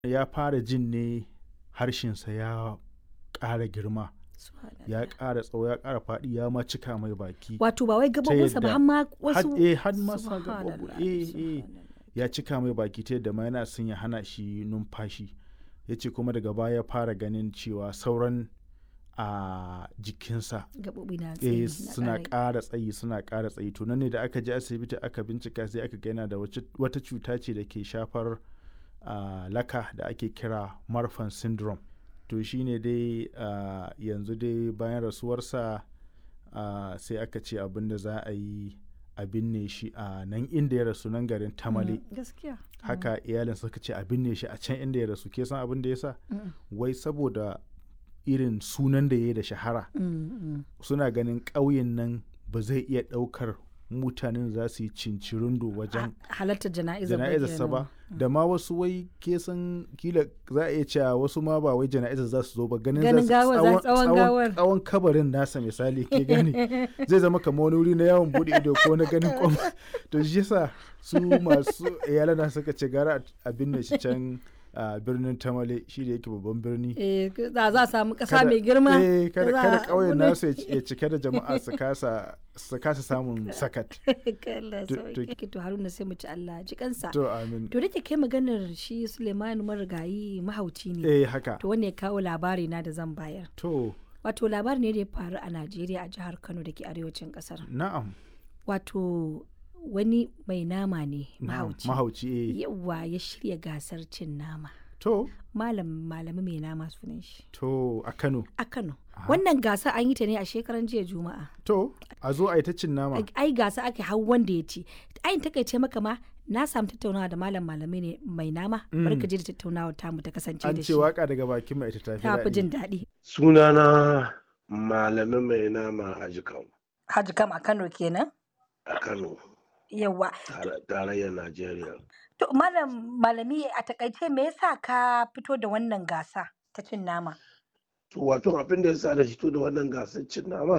ya fara jin ne harshensa ya ƙara girma ya ƙara tsawo ya ƙara faɗi ya ma cika mai baki Wato ba wai gabobinsa ba yadda har ma had wasu. eh had ma sa Subhanallah, gaɓoɓi eh eh subhanallah. ya cika mai baki ta yadda ma yana son ya hana shi numfashi ya ce kuma daga baya ya fara ganin cewa sauran a jikinsa Gaɓoɓi na eh tsayi, na suna ƙara- ƙara tsayi suna ƙara tsayi to nan ne da aka je asibiti aka bincika sai aka ga yana da wace- wata cuta ce da ke shafar ah, laka da ake kira marfan syndrome to shine dai ah, yanzu dai bayan rasuwarsa ah, sai aka ce abin da za a yi a binne shi a nan inda ya rasu nan garin tamale Mm, Gaskiya. haka iyalin suka ce a binne shi a can inda ya rasu ke san abin da ya sa Mm, wai saboda irin sunan da ya yi da shahara mm, mm. suna ganin ƙauyen nan ba zai iya ɗaukar mutanen za su yi cincirindo wajen Halartar jana'izar ba jana'izarsa ba da ma wasu wai ke san kila za a iya cewa wasu ma ba wai jana'izar za su zo ba ganin Ganin za su gawar, za- tsawon gawar. tsawon kabarin nasa misali ke gane zai zama kamar wani wuri na yawon bude ido ko na ganin kwam to shi yasa su masu iyalan na suka ce gara a binne shi can a birnin tamale shi da yake babban birni Eh, za za a samu ƙasa kada- mai girma. eh, kada za kada a- ƙauyen wani- nasu ya ci- ya cike da jama'a su kasa su kasa samun sakat Kalla To- to- sauki. To Haruna sai mu ci Allah ji kansa. to amin To da ke kai maganar shi Suleiman marigayi mahauci ne. eh haka To wanne ya kawo labari na da zan bayar. to Wato labari ne da ya faru a Najeriya a jihar Kano da ke arewacin kasar. na'am Wato wani mai nama ne na'am, mahauci. mahauci eh Yawwa ya shirya gasar cin nama. to Malam malami mai nama sunan shi. to a Kano A Kano. Wannan gasa an yi ta ne a shekaran jiya Juma'a. to a zo a yi ta cin nama ai gasa ake hau wanda ya ci ayin takaice maka ma na samu tattaunawa da malam malami ne mai nama bari ka je da tattaunawa tamu ta kasance an da ce shi waka daga bakin mai ita tafi ta fi daɗi jin daɗi sunana malamin mai nama a jikan Haji kam a Kano kenan a kano yawa tare- tarayyar najeriya to malam malami a takaice me yasa ka fito da wannan gasa ta cin nama to wato abin da ya sa da fito da wannan gasar cin nama